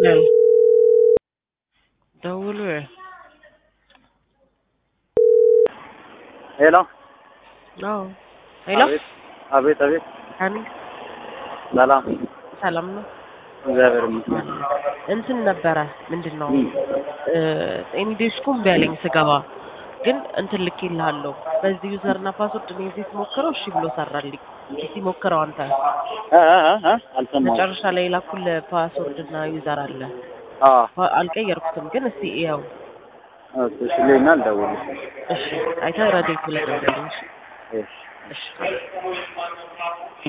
Bell. ደውሉ። ሄሎ አዎ ሄሎ፣ አቤት አቤት አቤት ሀኒ ሰላም ሰላም ነው። እግዚአብሔር ይመስገን እንትን ነበረ ምንድን ነው እም። ኤኒ ዴስኩም ቢያለኝ ስገባ ግን እንትን ልኬልሃለሁ በዚህ ዩዘር እና ፓስወርድ እኔ እዚህ ስሞክረው እሺ ብሎ ሰራልኝ። እስቲ ሞክረው አንተ። እ እ እ እ አልሰማሁም መጨረሻ ላይ የላኩል ፓስወርድ እና ዩዘር አለ አዎ ፓ- አልቀየርኩትም፣ ግን እስቲ ያው እሺ እሺ ልሂድና ልደውልልሽ እሺ አይተህ ረዴት ብለህ ደውልልኝ። እሺ እሺ እሺ